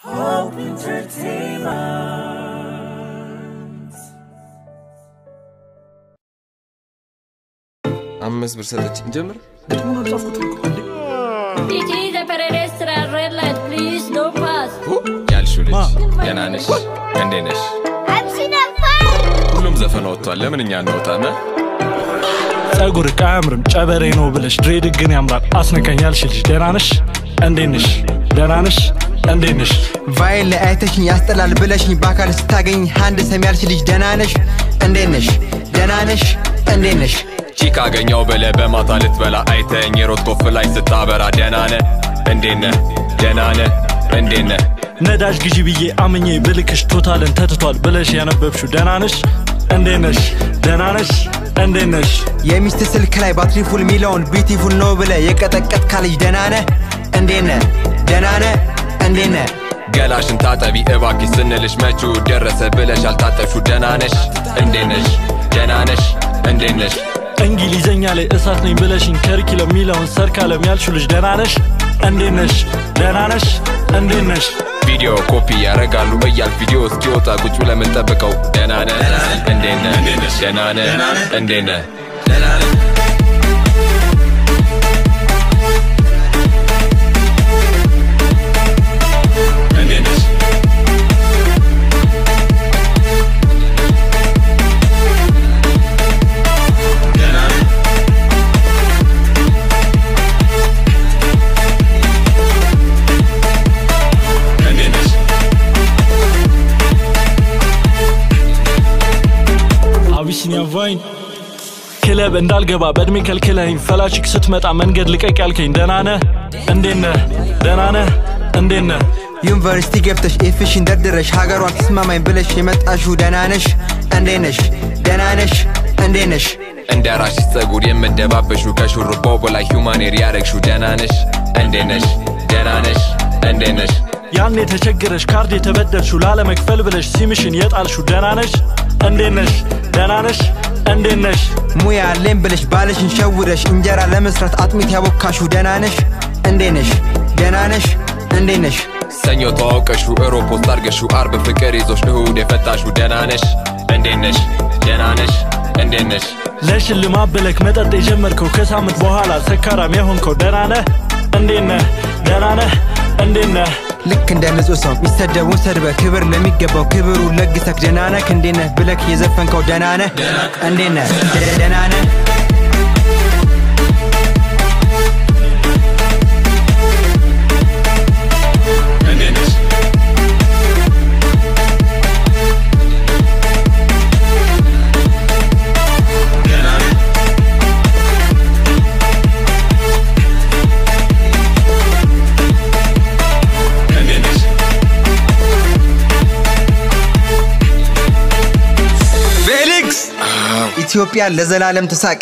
Hope Entertainment. አምስት ብር ሰጠች ጀምር ግጥሙን አልጻፍኩትም እኮ እንዴ። Titi the pedestrian red light, please don't pass. ያልሽው ልጅ ማ? ደህና ነሽ እንዴት ነሽ ሁሉም ዘፈን ወጥቷል ለምን እኛ እንወጣም ጸጉር አያምርም ጨበሬ ነው ብለሽ ድሬድ ግን ያምራል አስነካኝ ያልሽ ልጅ ደህና ነሽ እንዴት ነሽ ደህና ነሽ እንዴት ነሽ ቫይል ላይ አይተሽኝ ያስጠላል ብለሽኝ በአካል ስታገኝ አንድ ሰም ያልሽ ልጅ ደህና ነሽ እንዴት ነሽ ደህና ነሽ እንዴት ነሽ ቺክ አገኘው በለ በማታ ልትበላ አይተኝ የሮት ኮፍ ላይ ስታበራ ደህና ነህ እንዴት ነህ ደህና ነህ እንዴት ነህ ነዳጅ ግዢ ብዬ አምኜ ብልክሽ ቶታልን ተትቷል ብለሽ ያነበብሽው ደህና ነሽ እንዴት ነሽ ደህና ነሽ እንዴት ነሽ የሚስት ስልክ ላይ ባትሪ ፉል ሚለውን ቢዩቲፉል ነው ብለ የቀጠቀጥ ካልጅ ደህና ነህ እንዴት ነህ ደህና ነህ እንዴት ነህ ገላሽን ታጠቢ እባክሽ ስንልሽ መቹ ደረሰ ብለሽ አልታጠብሽው ደህና ነሽ እንዴት ነሽ ደህና ነሽ እንዴት ነሽ እንግሊዘኛ ላይ እሳት ነኝ ብለሽኝ ከሪኪለም የሚለውን ሰርካለም ያልሽው ልጅ ደህና ነሽ እንዴት ነሽ ደህና ነሽ እንዴት ነሽ ቪዲዮ ኮፒ ያረጋሉ እያል ቪዲዮ እስኪወጣ ቁጭ ብለህ የምንጠብቀው ደህና ነህ እንዴት ነህ ደህና ነህ እንዴት ነህ እንዴት ነሽ እንዴት ነሽ አቢሲኒያ ቫይን ክለብ እንዳልገባ በእድሜ ከልክለኝ ፈላሽክ ስትመጣ መንገድ ልቀቅ ያልከኝ ደህና ነህ እንዴት ነህ ደህና ነህ እንዴት ነህ ዩኒቨርሲቲ ገብተሽ ኤፍሽን ደርድረሽ ሀገሯን ተስማማኝ ብለሽ የመጣሽው ደህና ነሽ እንዴት ነሽ ደህና ነሽ እንዴት ነሽ እንደ ራስሽ ጸጉር የምደባበሹ ከሹሩባው በላይ ሁማኔር ያረግሹ ደህና ነሽ እንዴት ነሽ ደህና ነሽ እንዴት ነሽ ያኔ ተቸግረሽ ካርድ የተበደርሽው ላለመክፈል ብለሽ ሲምሽን የጣልሽው ደህና ነሽ እንዴት ነሽ ደህና ነሽ እንዴት ነሽ ሙያ አለኝ ብለሽ ባልሽን ሸውደሽ እንጀራ ለመስራት አጥሚት ያቦካሽው ደህና ነሽ እንዴት ነሽ ደህና ነሽ እንዴት ነሽ ሰኞ ተዋውቀሹ እሮብ ፖስት አርገሹ አርብ ፍቅር ይዞሽ እሁድ የፈታሹ ደህና ነሽ እንዴት ነሽ ደህና ነሽ እንዴት ነሽ ለሽልማት ብለክ መጠጥ የጀመርከው ከሳምንት በኋላ ሰካራም የሆንከው ደህና ነህ እንዴት ነህ ደህና ነህ እንዴት ነህ ልክ እንደ ንጹህ ሰው ሚሰደቡን ሰድበ ክብር ለሚገባው ክብሩ ለግሰክ ደህና ነህ እንዴት ነህ ብለክ የዘፈንከው ደህና ነህ እንዴት ነህ ደህና ነህ እንዴት ነሽ እንዴት ነሽ ፌሊክስ ኢትዮጵያ ለዘላለም ትሳቅ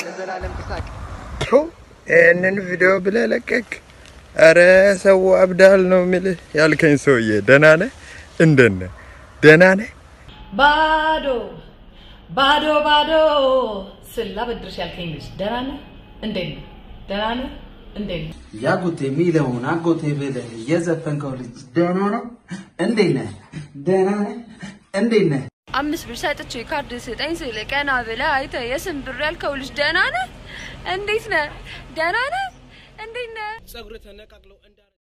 ይህንን ቪዲዮ ብለህ ለቀቅ። አረ ሰው አብዳል ነው የሚልህ ያልከኝ ሰውዬ ደህና ነህ? እንደት ነህ? ደህና ነህ? ባዶ ባዶ ባዶ ስላ በድርሽ ያልከኝ ልጅ ደህና ነህ? እንዴት ነህ? ደህና ነህ? እንዴት ነህ? ያጎቴ የሚለውን አጎቴ ብለህ የዘፈንከው ልጅ ደህና ነው? እንዴት ነህ? ደህና ነህ? እንዴት ነህ? አምስት ብር ሰጥቼ ካርድ ስጠኝ ስል ቀና ብለህ አይተህ የስም ብር ያልከው ልጅ ደህና ነህ? እንዴት ነህ? ደህና ነህ? እንዴት ነህ?